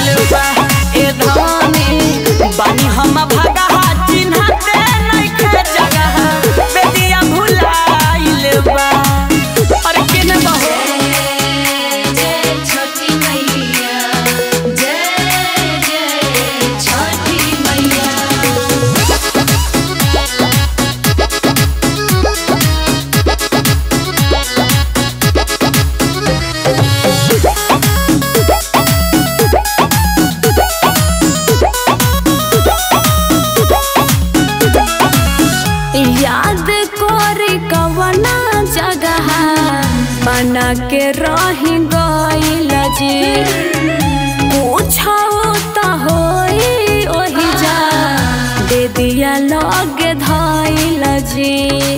भुलाइल बा ए धनी बानी हम भागा चिन्हते नइखे जगह बेदिया भुलाइल बा अरे केने बहो जय छोटी मैया जय जय छोटी मैया याद कोरी कवना जगह बना के रही गइल जी पूछो त होई ओही जा दे दिया लगे धइल जी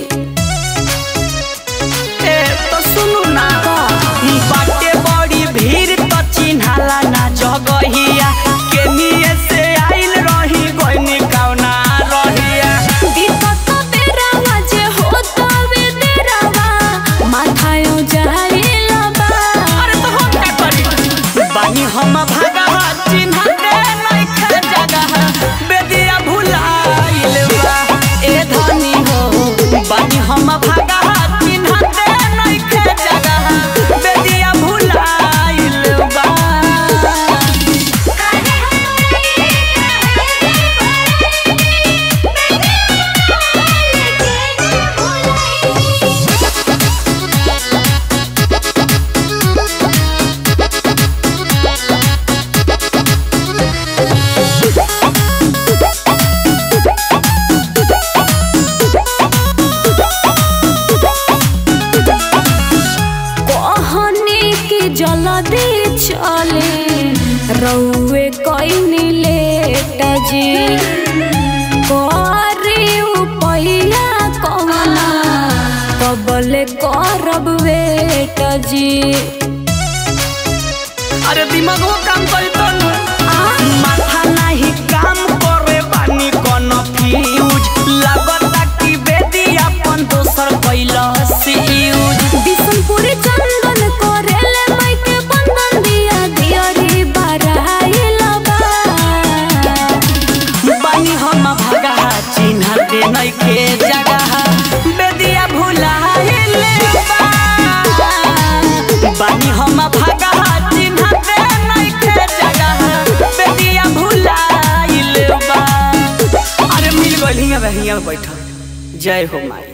ए तो सुनु ना बाटे बड़ी भीड़ तो चिन्हाला ना जगहिया केनिए से आइल रही गइनी कौना रहिया दिक्कत बेरावा जे होता वे देरावा माथायो जाइल बा अरे तो हम का करी बानी हम भागा चिन्हते नइखे जगह बेदिया भुलाइल बा ए धनी हो बानी हम भागा चिन्हते नइखे जगह बेदिया भुलाइल बा कहनी की जल्दी चले रउए कइनी लेट जी करी उपैया कवना कबले करब वेट जी अरे दिमागो काम करी तो माथा नाही काम करे बानी कोनो फ्यूज लागता कि बेदी अपन दोसर कैला से यूज बिशनपुरी चंदन करेले माइके बंधन दिया दियरी बराइल बा बानी हम भगा चिन्ह दे नइखे जगह बेदिया भुलाइल बा बानी हम भगा चिन्ह दे नइखे जगह बेदिया भुलाइल बा अरे मिल गइल हियां बे हियां बैठल जय हो माई